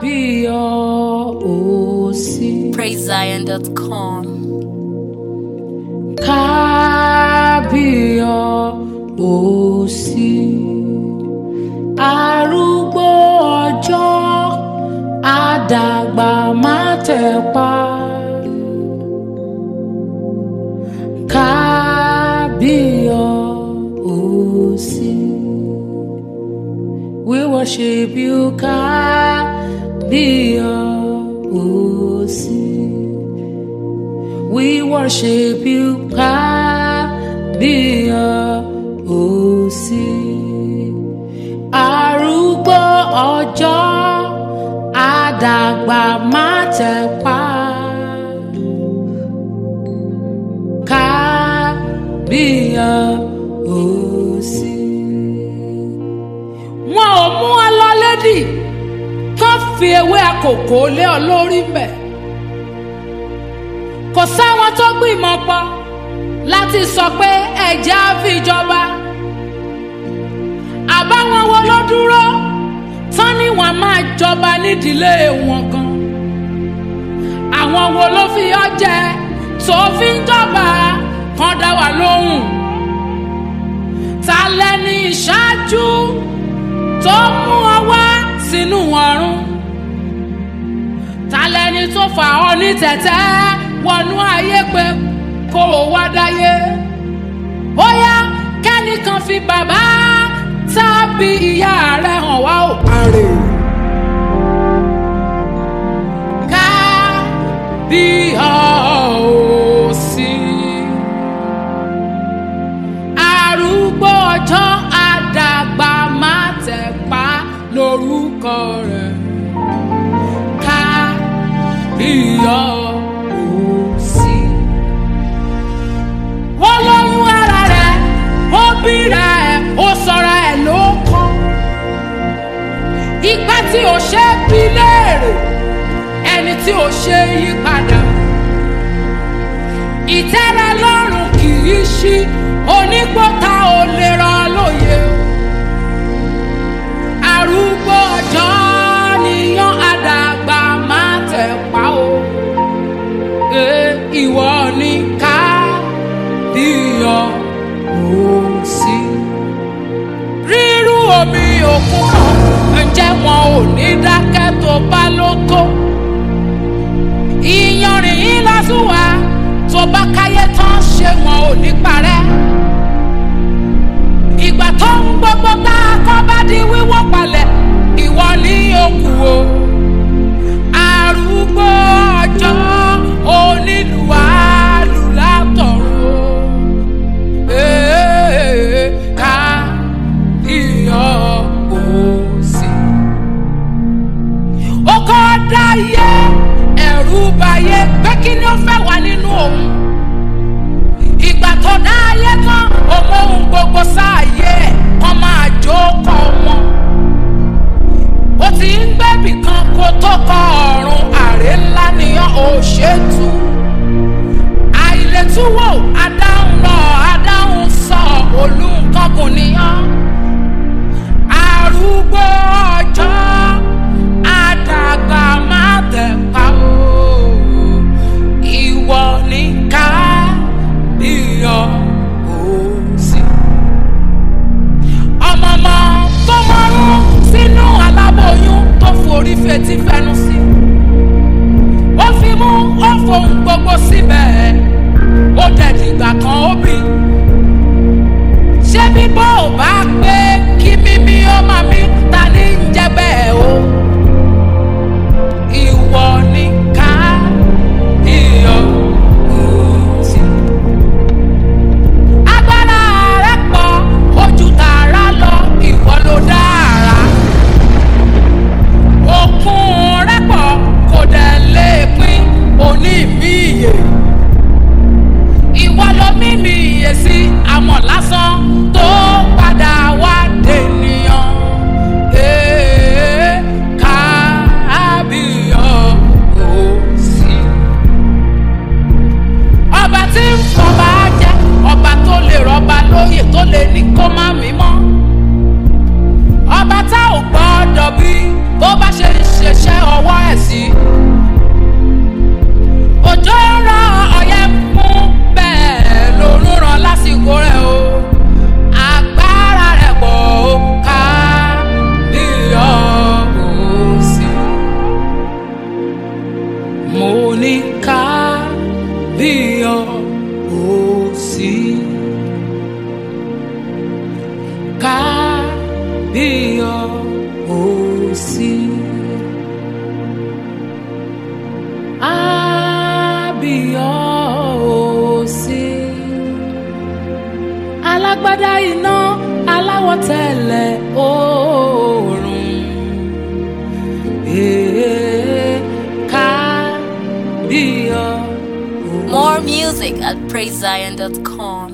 kábíyọ̀ọ́sí. PraiseZion.com. kábíyọ̀ọ́sí. arúgbó ọjọ́ àdàgbà má tẹ̀pa. kábíyọ̀ọ́sí. We worship you, kábíyọ̀ọ́sí. We worship you, kábíyọ̀ọ́sí. Arúgbó ọjọ́ àdàgbà má tẹ̀pa. Kábíyọ̀ọ́sí. Wọn ò mú ọ lọ lédì kán fi ewé àkókò lé ọ lórí mbẹ̀ kò sáwọn tó gbìmọ̀ pọ̀ láti sọ pé ẹ̀jẹ̀ á fi jọba àbáwọn wo ló dúró tán ni wọ́n máa jọba nídìílé wọn gan àwọn wo ló fi ọ jẹ tó fi ń jọba kan dá wà lóhùn ta lẹni ìṣáájú tó mú ọ wá sínú ọ̀run ta lẹni tó fà ọ ní tẹ̀tẹ́ wọnú ayé pé kó o wá dáyé ó yá kẹ́nìkan fi bàbá tàbí ìyá rẹ̀ hàn wá ò parè. ká bí ọ̀ọ́sí arúgbó ọjọ́ àdàgbà má tẹ̀ pa lórúkọ rẹ̀ ká bí ọ̀ọ́sí. ó lóyún ara rẹ̀ ó bíra ẹ̀ ó sọra ẹ̀ ló kọ́ ìgbà tí ò ṣe é bí léèrè ẹni tí ò ṣe é yí padà ìtẹ́rẹ lọ́rùn kì í ṣí onígbọ́ta ò lè rọ lóye arúgbó ọjọ́ níyàn àdàgbà má tẹ̀ pa o e ìwọ ni ká díyọ òsì rírú omi òkun kan ǹjẹ́ wọn ò ní dákẹ́ tó bá ló tó ìyanrìn yín lásùwà tó bá káyé tán ṣé wọn ò ní parẹ́ ìgbà tó ń gbogbo tá a kọ́ bá di wíwọ́ palẹ̀ ìwọ ní òkú o arúgbó ọjọ́ onílùwàlùlátọ̀run ee ká iyọ̀ òsì. ó kọ́ dáyé ẹ̀rù báyé pé kí ni ó fẹ́ wà nínú òun ìgbà tó dáyé tán òun ohun gbogbo sáàyè ẹ̀ kàn máa jókòó wọn ó ti ń gbẹ́bì kan kó tó kọ ọ̀run àrè ńlá nìyàn ò ṣètú àìlètúwò adáhùn lọ adáhùn sọ olùkọ́kùn nìyàn arúgbó ọjọ́ àdàgbà má tẹ̀ pa o ìwọ ní ká iyọ̀ òsì ọmọọmọ tó mọ́rún sínú aláboyún tó forí fetí fẹnu sí. ó fi mú ó fohùn gbogbo síbẹ̀ ó dẹ̀dìgbà kan ó bì. ṣé bíbọ́ ò bá pé kí mímí ó máa mí ta ní ń jẹ́ bẹ́ẹ̀ o. ìwọ ni ká iyọ̀ òsì. agbára rẹ̀ pọ̀ ojú tààrà lọ ìwọ ló dára òkun rẹ̀ pọ̀ kò dẹ̀ lè pín òní mi ìyè ìwọ ló mí mi ìyè sí àmọ́ lásán tó padà wá dènìyàn kábíyọ̀ọ́sí. Ábíyọ̀ọ́sí. Alágbádá iná aláwọ̀ tẹ̀lẹ̀ oòrùn. Ee, kábíyọ̀ọ́sí. More music at praisezion.com.